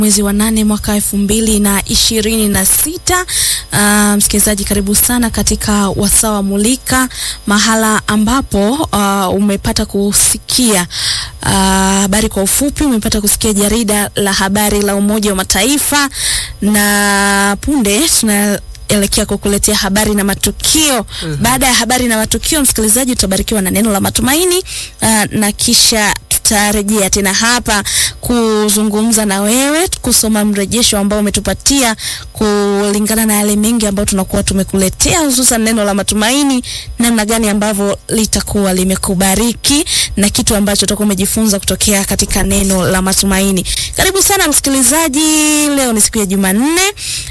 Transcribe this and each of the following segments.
mwezi wa nane mwaka elfu mbili na ishirini na sita. Uh, msikilizaji, karibu sana katika wasawa mulika, mahala ambapo uh, umepata kusikia habari uh, kwa ufupi, umepata kusikia jarida la habari la Umoja wa Mataifa, na punde tuna elekea kukuletea habari na matukio. mm -hmm. Baada ya habari na matukio, msikilizaji, utabarikiwa na neno la matumaini uh, na kisha tutarejea tena hapa kuzungumza na wewe, kusoma mrejesho ambao umetupatia kulingana na yale mengi ambayo tunakuwa tumekuletea, hususan neno la matumaini, namna gani ambavyo litakuwa limekubariki na kitu ambacho utakuwa umejifunza kutokea katika neno la matumaini. Karibu sana msikilizaji, leo ni siku ya Jumanne.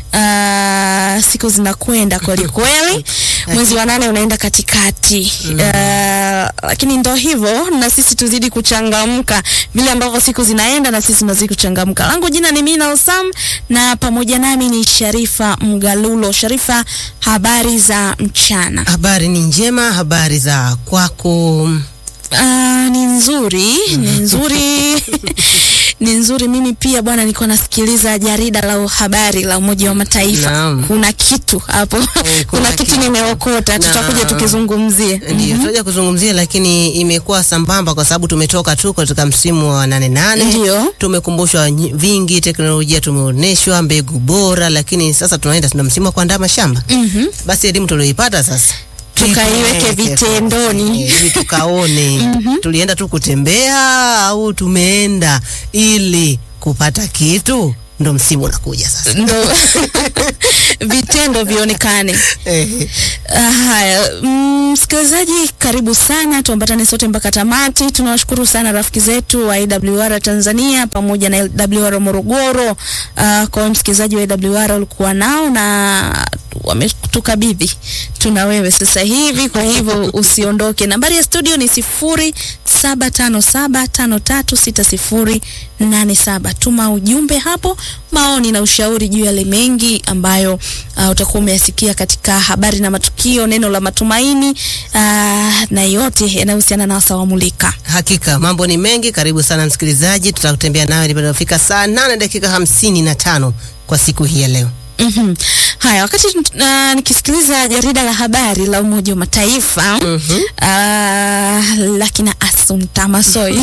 Uh, siku zinakwenda kweli kweli, mwezi wa nane unaenda katikati. Uh, lakini ndo hivyo, na sisi tuzidi kuchangamka vile ambavyo siku zinaenda, na sisi tunazidi kuchangamka. Langu jina ni Mina Osam na pamoja nami ni Sharifa Mgalulo. Sharifa, habari za mchana? Habari ni njema, habari za kwako? Uh, ni nzuri, ni nzuri ni nzuri. Mimi pia bwana, nilikuwa nasikiliza jarida la habari la Umoja wa Mataifa. Naam. Kuna kitu hapo kuna kuna kitu kitu. nimeokota, tutakuja Naam. tukizungumzie. Ndio tutaja kuzungumzia, lakini imekuwa sambamba kwa sababu tumetoka tu katika msimu wa nane nane. Ndio. Tumekumbushwa nyi- vingi, teknolojia tumeonyeshwa, mbegu bora, lakini sasa tunaenda tuna msimu wa kuandaa mashamba. Mhm. Basi elimu tulioipata sasa Tukaiweke tuipeleke vitendoni. Eh, ili tukaone tulienda tu kutembea au tumeenda ili kupata kitu. Ndo msimu unakuja sasa. Ndo vitendo vionekane. Eh, Ah, Haya, mm, msikilizaji, karibu sana, tuambatane sote mpaka tamati. Tunawashukuru sana rafiki zetu wa AWR Tanzania pamoja na AWR Morogoro. Uh, kwa wewe msikilizaji wa AWR ulikuwa nao na wametukabidhi tuna wewe sasa hivi, kwa hivyo usiondoke. Nambari ya studio ni sifuri saba tano saba tano tatu sita sifuri nane saba. Tuma ujumbe hapo, maoni na ushauri juu ya yale mengi ambayo uh, utakuwa umeyasikia katika habari na matukio, neno la matumaini uh, na yote yanayohusiana na wasawa mulika. Hakika mambo ni mengi. Karibu sana msikilizaji, tutakutembea nawe nipofika saa nane dakika hamsini na tano kwa siku hii ya leo. Mhm. Haya, wakati uh, nikisikiliza jarida la habari la Umoja wa Mataifa Mhm. uh, la kina Assumpta Massoi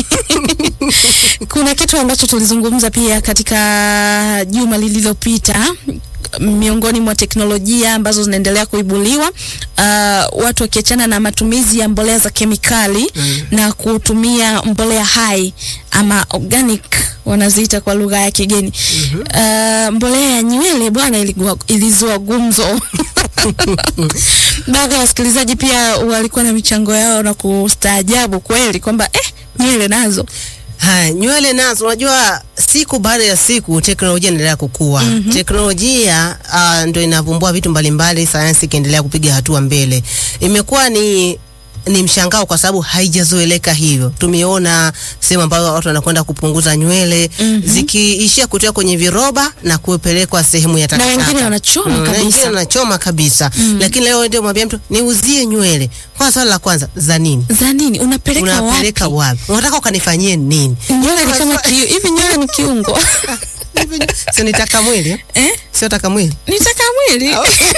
kuna kitu ambacho tulizungumza pia katika juma lililopita miongoni mwa teknolojia ambazo zinaendelea kuibuliwa, uh, watu wakiachana na matumizi ya mbolea za kemikali Mm. na kutumia mbolea hai ama organic wanaziita kwa lugha ya kigeni. Uh, mbolea ya nywele bwana, iligua- ilizua gumzo baadhi ya wasikilizaji pia walikuwa na michango yao na kustaajabu kweli kwamba eh, nywele nazo Haya, nywele nazo, unajua siku baada ya siku teknolojia inaendelea kukua. Teknolojia uh, ndio inavumbua vitu mbalimbali, sayansi ikiendelea kupiga hatua mbele. Imekuwa ni ni mshangao kwa sababu haijazoeleka hivyo. Tumeona sehemu ambayo watu wanakwenda kupunguza nywele zikiishia kutoka kwenye viroba na kupelekwa sehemu ya takataka. wengine wanachoma Mm, na kabisa. wengine wanachoma kabisa. Lakini leo ndio mwambia mtu niuzie nywele. Kwa swali la kwanza, za nini? za nini unapeleka Unapeleka wapi? wapi? Unataka ukanifanyie nini? Nywele ni kama kiu, hivi nywele ni kiungo Sio nitaka mwili eh? eh? Sio taka mwili. Nitaka mwili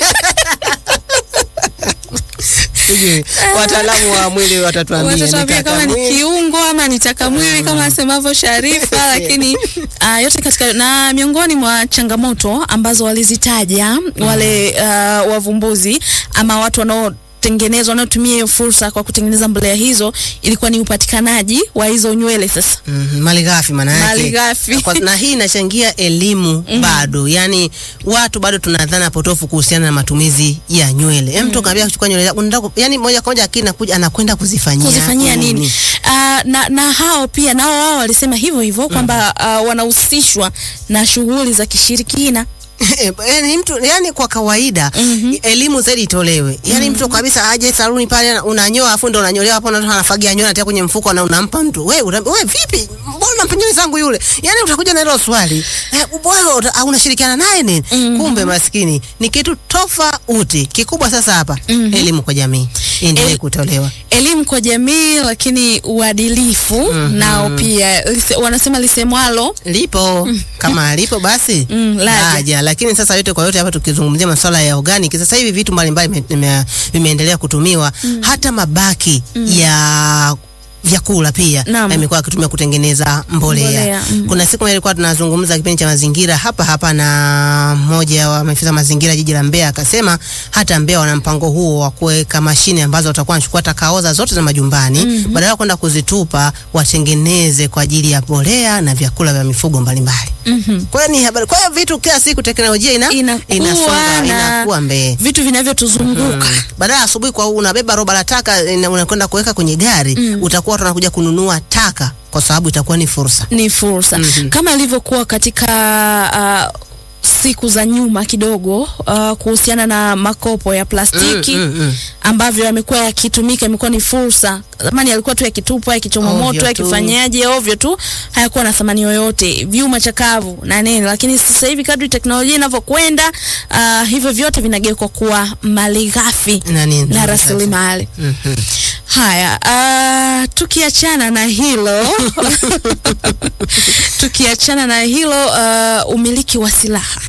Sijui wataalamu wa mwili watatuambia watatuambia nitaka kama ni mwili. kiungo ama nitaka mwili kama asemavyo Sharifa, lakini uh, yote katika na miongoni mwa changamoto ambazo walizitaja wale uh, wavumbuzi ama watu wanao tengenezwa wanaotumia hiyo fursa kwa kutengeneza mbolea hizo ilikuwa ni upatikanaji wa hizo nywele sasa Mm, malighafi maana yake. Malighafi. Kwa- Na hii inachangia elimu bado, yani watu bado tunadhana potofu kuhusiana na matumizi ya nywele. Mm. Mtu kaambia kuchukua nywele zako, unataka ku- yani moja kwa moja akili inakuja anakwenda kuzifanyia kuzifanyia nini? Uh, na, na hao pia nao wao walisema hivyo hivyo kwamba uh, wanahusishwa na shughuli za kishirikina. yani mtu yani kwa kawaida Mhm. elimu zaidi itolewe. Yani mtu kabisa aje saluni pale unanyoa afu ndo unanyolewa hapo na anafagia nywele anatia kwenye mfuko na unampa mtu. Wewe una- wewe vipi? Mbona unampa nywele zangu yule? Yani utakuja na hilo swali. Eh, wewe uta- unashirikiana naye nini? Mhm. Kumbe maskini ni kitu tofauti. Kikubwa sasa hapa Mhm. elimu kwa jamii. iendelee El- kutolewa. elimu kwa jamii, lakini uadilifu nao pia lise, wanasema lisemwalo lipo kama lipo basi Mm, laja. laja. Lakini sasa yote kwa yote, hapa tukizungumzia masuala ya organic, sasa hivi vitu mbalimbali vime- vime- vimeendelea kutumiwa, hata mabaki ya vyakula pia Naam. yamekuwa yakitumia kutengeneza mbolea. Mbolea, mm. Kuna siku moja ilikuwa tunazungumza kipindi cha mazingira hapa hapa na mmoja wa maafisa mazingira jiji la Mbeya akasema hata Mbeya wana mpango huo wa kuweka mashine ambazo watakuwa wanachukua takaoza zote za majumbani badala ya kwenda kuzitupa watengeneze kwa ajili ya mbolea na vyakula vya mifugo mbalimbali. Mhm. Kwa hiyo ni habari. Kwa hiyo vitu kila siku teknolojia ina Inakuwa inasonga na- inakuwa mbele. vitu vinavyotuzunguka Badala ya asubuhi kwa unabeba roba la taka ina- unakwenda kuweka kwenye gari, utakuwa watu wanakuja kununua taka kwa sababu itakuwa ni fursa. ni fursa Mhm. kama ilivyokuwa katika uh, siku za nyuma kidogo uh, kuhusiana na makopo ya plastiki Mm, mm, mm. ambavyo yamekuwa yakitumika, imekuwa ni fursa. Zamani yalikuwa tu yakitupwa, yakichoma Ovyo moto, tu. yakifanyaje ovyo tu, hayakuwa na thamani yoyote, vyuma chakavu na nini. Lakini sasa hivi kadri teknolojia inavyokwenda, uh, hivyo vyote vinageuka kuwa malighafi Na nini? na rasilimali. Mhm. Haya, uh, tukiachana na hilo tukiachana na hilo uh, umiliki wa silaha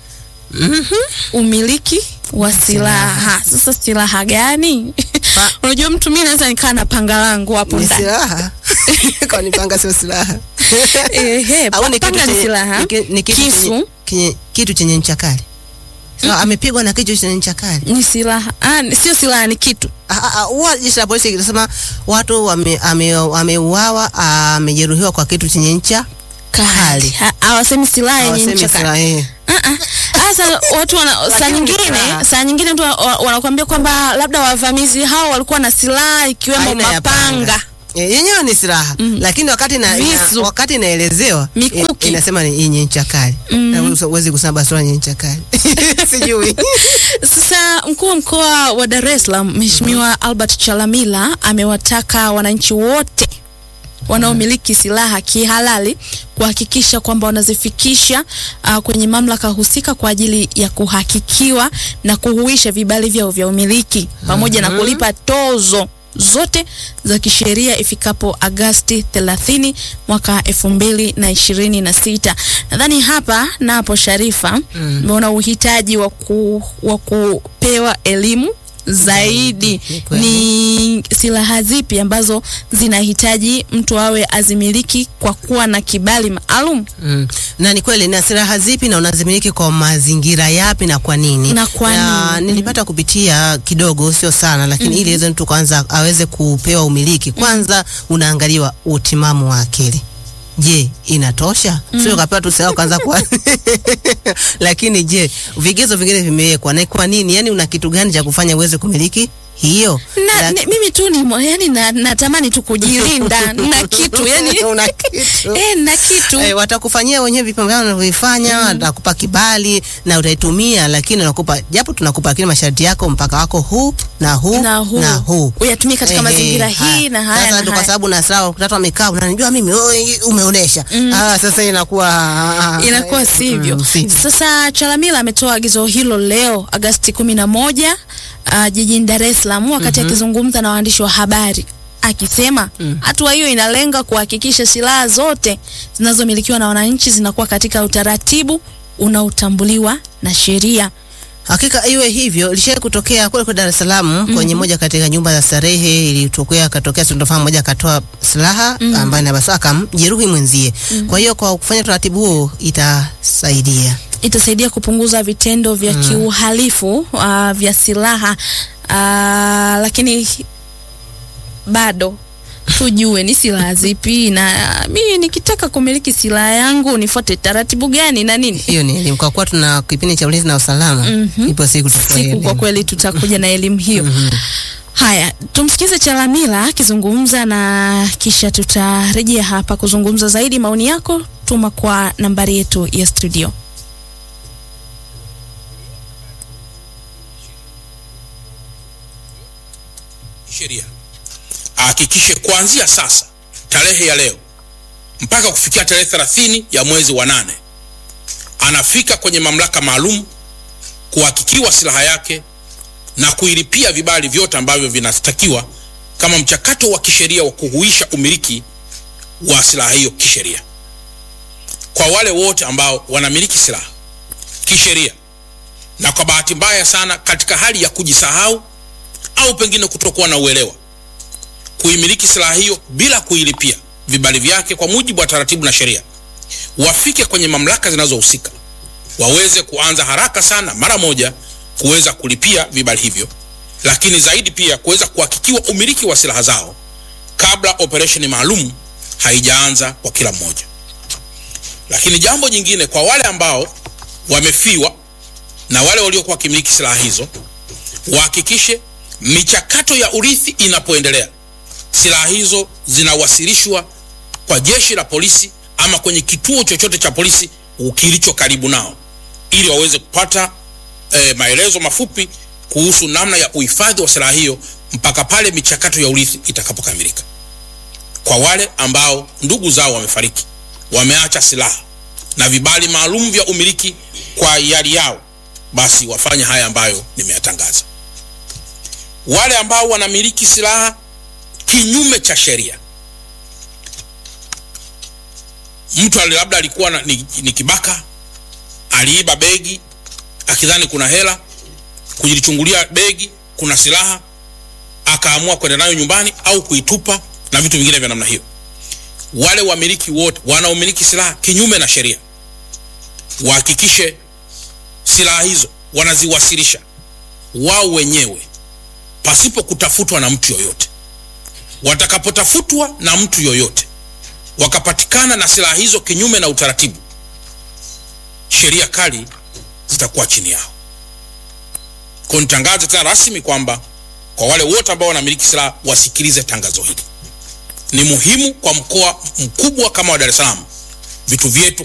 umiliki wa silaha. Sasa silaha gani? Unajua, mtu mimi naweza nikaa na panga langu hapo Ni ndani silaha. Kwa nipanga sio silaha. ehe, Au ni kitu panga ni chenye- silaha, ni ki- ni kitu chenye- kisu kenye- kitu chenye ncha kali. Sawa, amepigwa na kitu chenye ncha kali. ni silaha. Ah, ni- sio silaha, ni kitu Ah, ah, ah, Huwa jeshi la polisi linasema watu wame- ame- ameuawa, amejeruhiwa kwa kitu chenye ncha kali. Kali. Ha- Hawasemi silaha yenye hawasemi ncha kali. silaha. eh. Ah, ah. Sasa watu wana, saa Lakini ni nyingine silaha. saa nyingine mtu wa- wa- wanakuambia kwamba labda wavamizi hao walikuwa na silaha ikiwemo Aina ya mapanga. panga. Eh, yenyewe ni silaha lakini wakati na, ina, Visu. wakati inaelezewa Mikuki. i- inasema ni yenye ncha kali na huwezi kusema basi yenye ncha kali sijui Sasa mkuu wa mkoa wa Dar es Salaam Mheshimiwa Albert Chalamila amewataka wananchi wote wanaomiliki silaha kihalali kuhakikisha kwamba wanazifikisha uh, kwenye mamlaka husika kwa ajili ya kuhakikiwa na kuhuisha vibali vyao vya umiliki pamoja na kulipa tozo zote za kisheria ifikapo Agasti 30 mwaka elfu mbili na ishirini na sita. Nadhani hapa napo Sharifa umeona uhitaji wa ku, wa kupewa elimu zaidi Ni kweli. ni silaha zipi ambazo zinahitaji mtu awe azimiliki kwa kuwa na kibali maalum Mm. Na ni kweli na silaha zipi na unazimiliki kwa mazingira yapi na kwa nini? Na kwa nini? nilipata kupitia kidogo, sio sana, lakini ili iweze mtu kwanza aweze kupewa umiliki, kwanza unaangaliwa utimamu wa akili. Je, inatosha? Sio kapewa tu silaha ukaanza kwa lakini je, vigezo vingine vimewekwa na kwa nini? Yani una kitu gani cha kufanya uweze kumiliki hiyo? na, La- ni, mimi tu ni mo- yani na, natamani tu kujilinda na kitu yani una kitu eh, na kitu Eh, watakufanyia wenyewe vipimo vyao wanavyovifanya, watakupa kibali na utaitumia, lakini wanakupa japo tunakupa, lakini masharti yako mpaka wako huu na huu na huu, na huu. uyatumie katika Ehe, mazingira haya. hii na haya Sasa na ndo kwa haya. sababu na sawa watu wamekaa, unanijua mimi, oh, umeonesha. Ah, sasa inakuwa ah, ah, inakuwa eh, sivyo. mm, sivyo. Sasa Chalamila ametoa agizo hilo leo Agasti kumi na moja uh, jijini Dar es Salaam wakati akizungumza na waandishi wa habari akisema hatua hiyo inalenga kuhakikisha silaha zote zinazomilikiwa na wananchi zinakuwa katika utaratibu unaotambuliwa na sheria. Hakika iwe hivyo. Ilishawahi kutokea kule kwa Dar es Salaam kwenye moja katika nyumba za starehe, ilitokea katokea sintofahamu, moja akatoa silaha ambaye na basi akamjeruhi mwenzie. Kwa hiyo kwa kufanya utaratibu huo itasaidia. itasaidia kupunguza vitendo vya kiuhalifu uh, vya silaha uh, lakini bado tujue ni silaha zipi, na mimi nikitaka kumiliki silaha yangu nifuate taratibu gani na nini. Hiyo ni elimu, kwa kuwa tuna kipindi cha ulinzi na usalama. Ipo siku tutakuwa Siku kwa elimu. kweli tutakuja na elimu hiyo. Haya, tumsikize Chalamila akizungumza na kisha tutarejea hapa kuzungumza zaidi. Maoni yako tuma kwa nambari yetu ya studio. sheria ahakikishe kuanzia sasa tarehe ya leo mpaka kufikia tarehe thelathini ya mwezi wa nane anafika kwenye mamlaka maalum kuhakikiwa silaha yake na kuilipia vibali vyote ambavyo vinastakiwa kama mchakato wa kisheria wa kuhuisha umiliki wa silaha hiyo kisheria. Kwa wale wote ambao wanamiliki silaha kisheria na kwa bahati mbaya sana katika hali ya kujisahau au pengine kutokuwa na uelewa kuimiliki silaha hiyo bila kuilipia vibali vyake kwa mujibu wa taratibu na sheria, wafike kwenye mamlaka zinazohusika waweze kuanza haraka sana mara moja kuweza kulipia vibali hivyo, lakini zaidi pia kuweza kuhakikiwa umiliki wa silaha zao kabla operesheni maalum haijaanza kwa kila mmoja. Lakini jambo jingine kwa wale ambao wamefiwa na wale waliokuwa wakimiliki silaha hizo, wahakikishe michakato ya urithi inapoendelea, silaha hizo zinawasilishwa kwa jeshi la polisi ama kwenye kituo chochote cha polisi kilicho karibu nao, ili waweze kupata e, maelezo mafupi kuhusu namna ya uhifadhi wa silaha hiyo mpaka pale michakato ya urithi itakapokamilika. Kwa wale ambao ndugu zao wamefariki, wameacha silaha na vibali maalum vya umiliki kwa hiari yao, basi wafanye haya ambayo nimeyatangaza. Wale ambao wanamiliki silaha kinyume cha sheria, mtu labda alikuwa na, ni, ni kibaka, aliiba begi akidhani kuna hela, kujilichungulia begi kuna silaha, akaamua kwenda nayo nyumbani au kuitupa na vitu vingine vya namna hiyo. Wale wamiliki wote wanaomiliki silaha kinyume na sheria wahakikishe silaha hizo wanaziwasilisha wao wenyewe pasipo kutafutwa na mtu yoyote. Watakapotafutwa na mtu yoyote wakapatikana na silaha hizo kinyume na utaratibu, sheria kali zitakuwa chini yao. Kwa nitangaze tena rasmi kwamba kwa wale wote ambao wanamiliki silaha wasikilize tangazo hili. Ni muhimu kwa mkoa mkubwa kama wa Dar es Salaam vitu vyetu